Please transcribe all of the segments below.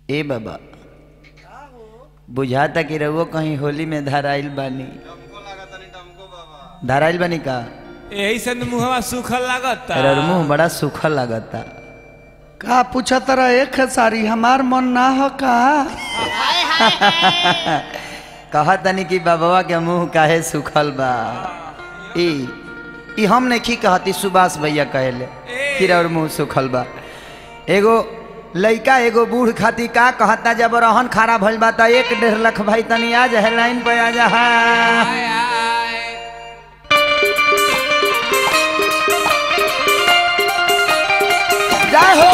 ए बाबा बुझाता कि रउआ कहीं होली में धराइल बानी धराइल बानी का यही से न मुहवा सूखल लागता अरे मुंह बड़ा सूखा लागता का पूछा तरा एक सारी हमार मन ना हो का कहा तनी कि बाबा के मुंह काहे सूखल बा ई ई हम नहीं कहती सुभाष भैया कहले कि और मुंह सूखल बा एगो लइका एगो बूढ़ खाती का कहता जब रहन खारा भइल बा त एक डेढ़ लाख भाई तनी आ जा लाइन पे आ जा हाँ। आय, आय। जय हो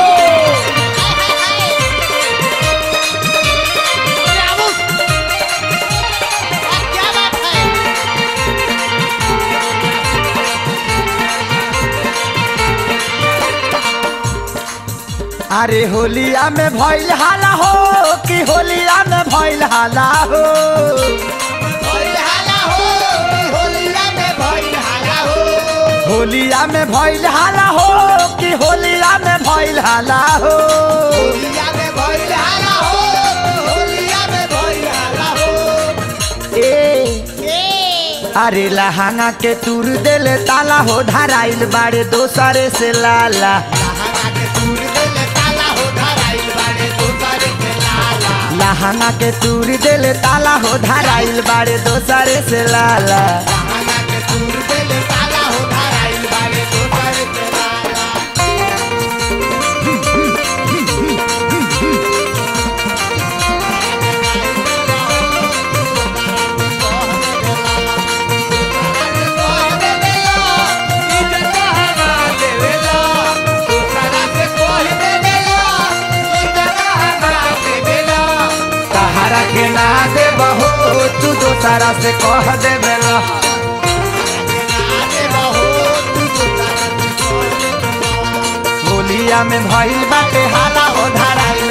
क्या बात है अरे होलिया में भइल हाला हो कि होलिया में भइल हाला हो भइल हाला हो होलिया में भइल हाला हो होलिया में भइल हाला हो कि होलिया में भइल हाला हो होलिया में भइल हाला हो होलिया में भइल हाला हो ए ए अरे लहांगा के तूर देले ताला हो धराइल बाड़े दोसरे से लाला लहंगा के तूर देले ताला हो धराइल बाड़े दोसर के लाला लहांगा के तूर देले ताला हो धराइल बाड़े दोसरे से लाला लहंगा के तूर देले ताला हो धराइल बाड़े दोसर के लाला इज्जत हवा देवेला, दूसरा से कोई देवेला, इज्जत हवा देवेला। कहारा के ना दे बहो तू दोसरा से कह दे बेला होलिया में भइल बाटे हाला हो धराइल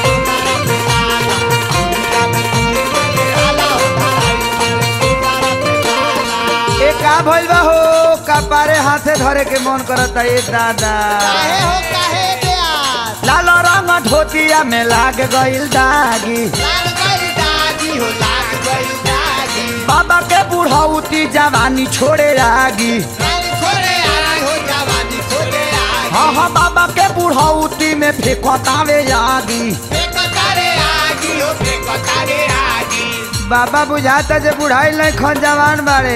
ए का भइल बा हो कपारे हाथे धरे के मन करता ए दादा काहे हो काहे प्यास लाल रंग धोतिया में लाग गइल दागी लाग गई दागी हो लाग गई दागी बाबा के बुढ़ौती जवानी छोड़े आगी रानी छोड़े आई हो जवानी छोड़े आई हाँ हाँ बाबा के बुढ़ौती में फेंकतावे आगी फेंको तारे आगी हो फेंको तारे आगी बाबा बुझाता जे बुढ़ाई नहीं खन जवान बाड़े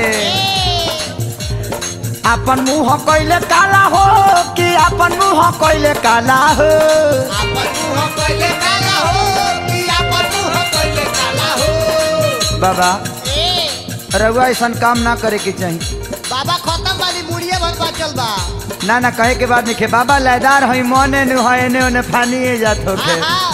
अपन मुंह कैले काला हो कि अपन मुंह कैले काला हो आपन मुंह कोइले काला हो कि आपन मुंह कोइले काला हो बाबा ए रउआ ऐसा काम ना करे के चाहिए बाबा खत्म वाली मुड़िए भर बचल बा ना ना कहे के बाद नहीं बाबा लयदार हई मने नु है एने ओने फानिए जात होके आहा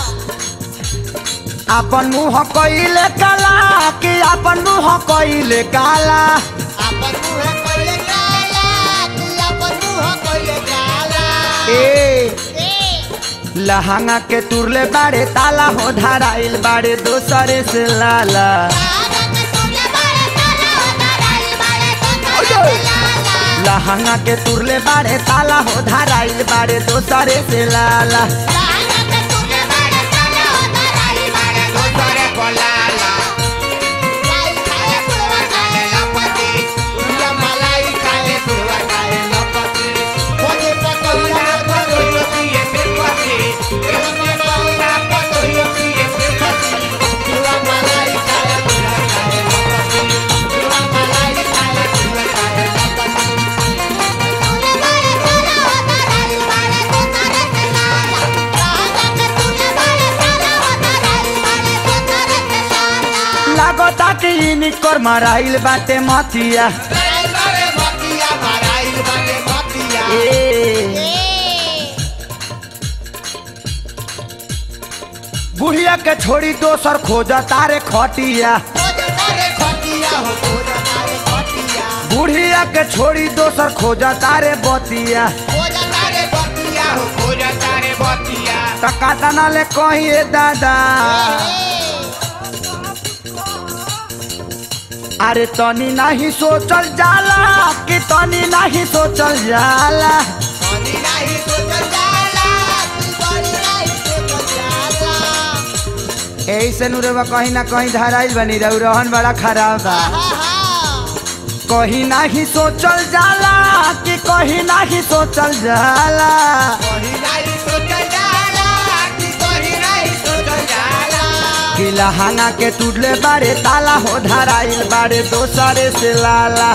अपन मुंह कैले काला कि अपन मुंह कैले काला आपन मुंह कोइले काला कि आपन मुंह कोइले काला ए ए लहंगा के तुरले बाड़े ताला हो धराइल बाड़े दोसरे से लाला लहंगा के तुरले बाड़े ताला हो धराइल बाड़े दोसरे से लाला दोसरे को लाला लाई खाए पुरवा खाए लपति दुनिया मलाई खाए पुरवा खाए लपति खोजे पकौड़ा पकौड़ा पिए फिर पति एहो में पकौड़ा पकौड़ा पिए फिर पति पुरवा मलाई खाए पुरवा खाए लपति पुरवा मलाई खाए पुरवा खाए लपति लागता कि इनकर मराइल बाटे मतिया राइल बारे मतिया माराइल बारे मतिया ए बुढ़िया के छोड़ी दोसर खोज तारे खटिया खोज तारे खटिया हो खोज तारे खटिया बुढ़िया के छोड़ी दोसर खोज तारे बतिया खोज तारे बतिया हो खोज तारे बतिया टका तना ले कहिए दादा अरे तनी नहीं सोचल जाला कि तनी नहीं सोचल जाला बनी नहीं सोचल जाला, तू बनी नहीं सोचल जाला। यही से नुरवा कहीं ना कहीं धराइल बनी रहू रहन बड़ा खराब बा कहीं नाही सोचल जाला कि कहीं नाही सोचल जाला कि लहंगा के टूटले बारे ताला हो धराइल बारे दोसरे से लाला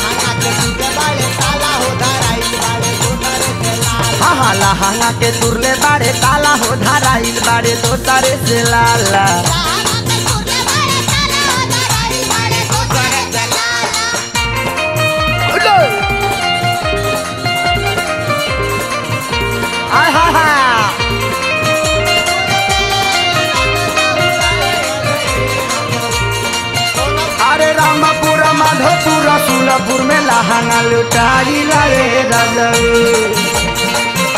हाँ हाँ लहंगा के टूटले बारे ताला हो धराइल बारे दोसरे से लाला आय हा हा अरे रामपुर माधोपुर सुलपुर में लहंगा लुटाई रे रजऊ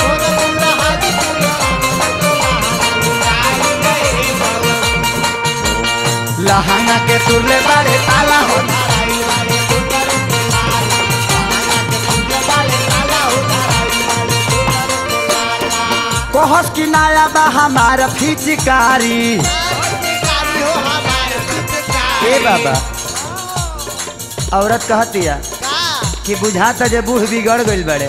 लहंगा के तुरले बारे ताला हो कोहस की नाया बा हमारा फिचकारी ए बाबा औरत कहतिया कि बुझाता जे बूढ़ बिगड़ गइल बड़े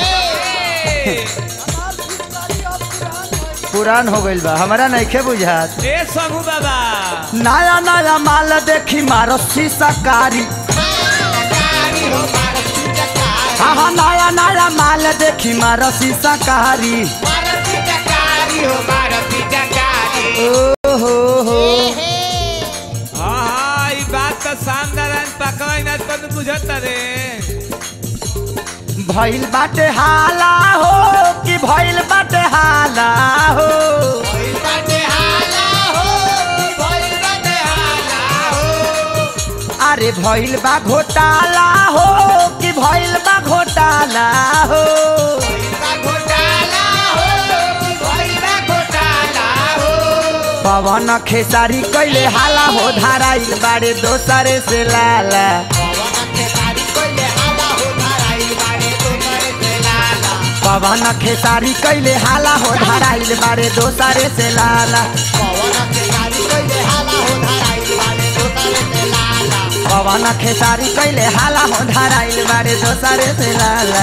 पुरान हो गइल बा हमारा नइखे बुझात ए सबू बाबा नया नया माल देखी मारो शीशा कारी हाँ हाँ नया नया माल देखी मारो शीशा कारी ओ हो हो हाँ हाँ ई बात तो शानदार है पकवाई ना तो बुझत रे भइल बाटे हाला हो कि भइल बाटे हाला हो अरे भइल बा घोटाला हो कि भइल बा घोटाला हो पवन खेसारी कैले हाला हो धाराइल बाड़े दोसरे से लाला पवन खेसारी कैले हाला हो धाराइल बाड़े दोसरे से लाला पवन खेसारी कैले हाला हो धाराइल बाड़े दोसरे से लाला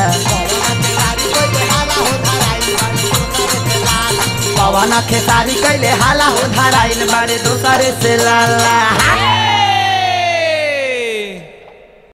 पवन खेसारी कैले हाला हो धाराइल बाड़े दोसरे से लाला